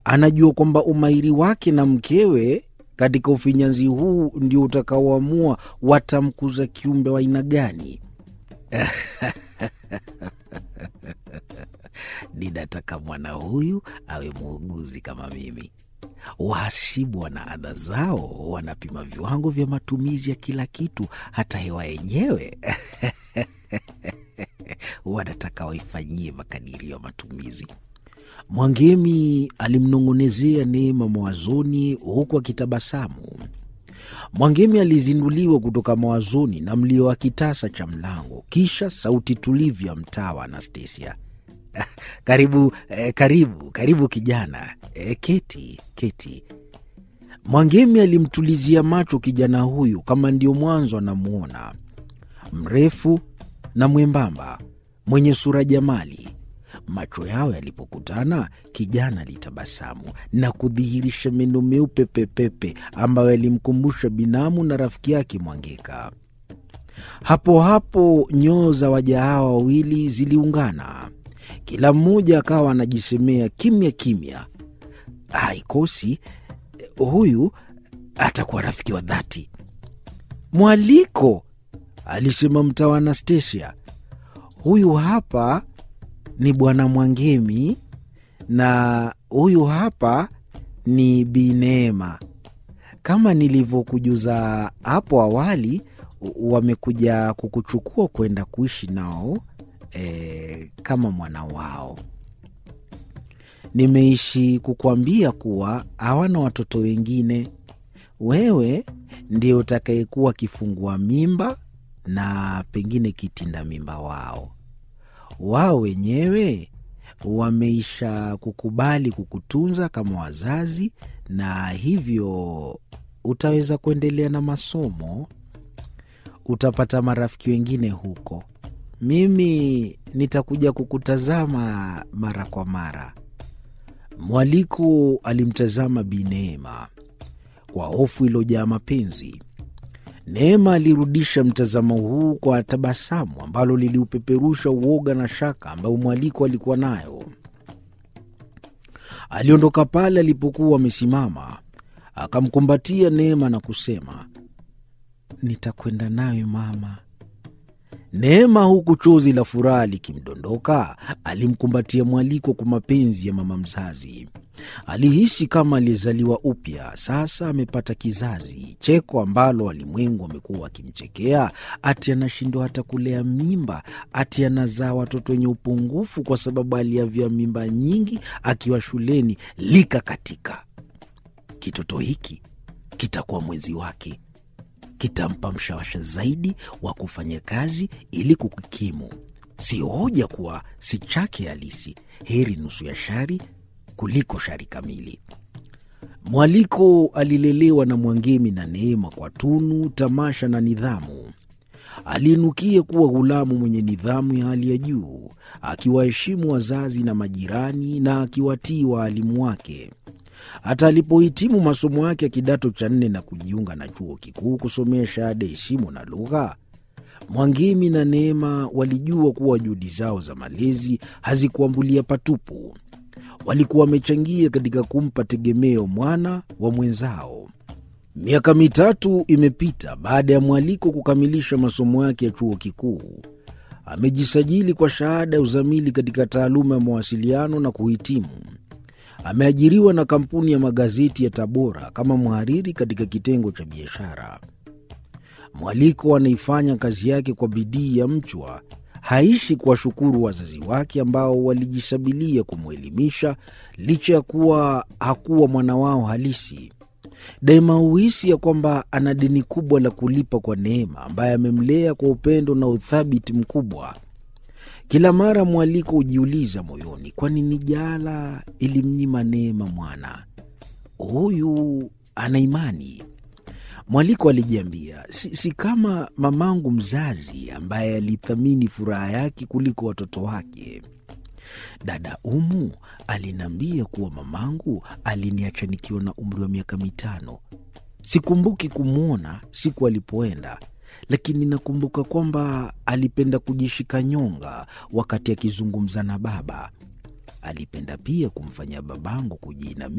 Anajua kwamba umahiri wake na mkewe katika ufinyanzi huu ndio utakaoamua watamkuza kiumbe wa aina gani. Ninataka mwana huyu awe muuguzi kama mimi. Wahasibu wana adha zao, wanapima viwango vya matumizi ya kila kitu, hata hewa yenyewe wanataka waifanyie makadirio ya matumizi. Mwangemi alimnong'onezea Neema mawazoni huku akitabasamu. Mwangemi alizinduliwa kutoka mawazoni na mlio wa kitasa cha mlango, kisha sauti tulivu ya mtawa Anastasia. Karibu eh, karibu karibu kijana eh, keti keti. Mwangemi alimtulizia macho kijana huyu kama ndio mwanzo anamwona, mrefu na mwembamba, mwenye sura jamali. Macho yao yalipokutana, kijana alitabasamu na kudhihirisha meno meupe pepepe ambayo yalimkumbusha binamu na rafiki yake Mwangeka. Hapo hapo nyoo za waja hawa wawili ziliungana, kila mmoja akawa anajisemea kimya kimya, haikosi huyu atakuwa rafiki wa dhati. Mwaliko, alisema mtawa Anastasia, huyu hapa ni bwana Mwangemi na huyu hapa ni Bi Neema. Kama nilivyokujuza hapo awali, wamekuja kukuchukua kwenda kuishi nao e, kama mwana wao. Nimeishi kukuambia kuwa hawana watoto wengine. Wewe ndio utakayekuwa kifungua mimba na pengine kitinda mimba wao. Wao wenyewe wameisha kukubali kukutunza kama wazazi, na hivyo utaweza kuendelea na masomo. Utapata marafiki wengine huko. Mimi nitakuja kukutazama mara kwa mara. Mwaliko alimtazama Bi Neema kwa hofu iliyojaa mapenzi. Neema alirudisha mtazamo huu kwa tabasamu ambalo liliupeperusha uoga na shaka ambayo mwaliko alikuwa nayo. Aliondoka pale alipokuwa amesimama, akamkumbatia Neema na kusema, nitakwenda nawe mama. Neema, huku chozi la furaha likimdondoka, alimkumbatia mwaliko kwa mapenzi ya mama mzazi. Alihisi kama aliyezaliwa upya, sasa amepata kizazi. Cheko ambalo walimwengu wamekuwa wakimchekea, ati anashindwa hata kulea mimba, ati anazaa watoto wenye upungufu kwa sababu aliavya mimba nyingi akiwa shuleni, likakatika. Kitoto hiki kitakuwa mwenzi wake, kitampa mshawasha zaidi wa kufanya kazi ili kukikimu. Si hoja kuwa si chake halisi, heri nusu ya shari kuliko shari kamili. Mwaliko alilelewa na Mwangemi na Neema kwa tunu, tamasha na nidhamu. Aliinukia kuwa ghulamu mwenye nidhamu ya hali ya juu, akiwaheshimu wazazi na majirani na akiwatii waalimu wake. Hata alipohitimu masomo yake ya kidato cha nne na kujiunga na chuo kikuu kusomea shahada ya heshima na lugha, Mwangemi na Neema walijua kuwa juhudi zao za malezi hazikuambulia patupu. Walikuwa wamechangia katika kumpa tegemeo mwana wa mwenzao. Miaka mitatu imepita baada ya Mwaliko kukamilisha masomo yake ya chuo kikuu. Amejisajili kwa shahada ya uzamili katika taaluma ya mawasiliano na kuhitimu. Ameajiriwa na kampuni ya magazeti ya Tabora kama mhariri katika kitengo cha biashara. Mwaliko anaifanya kazi yake kwa bidii ya mchwa. Haishi kuwashukuru wazazi wake ambao walijisabilia kumwelimisha licha ya kuwa hakuwa mwana wao halisi. Daima huhisi ya kwamba ana deni kubwa la kulipa kwa Neema ambaye amemlea kwa upendo na uthabiti mkubwa. Kila mara Mwaliko hujiuliza moyoni, kwa nini jala ilimnyima Neema mwana huyu? Ana imani Mwaliko alijiambia, si, si kama mamangu mzazi ambaye alithamini furaha yake kuliko watoto wake. Dada Umu aliniambia kuwa mamangu aliniacha nikiwa na umri wa miaka mitano. Sikumbuki kumwona siku alipoenda, lakini nakumbuka kwamba alipenda kujishika nyonga wakati akizungumza na baba. Alipenda pia kumfanya babangu kujiinamia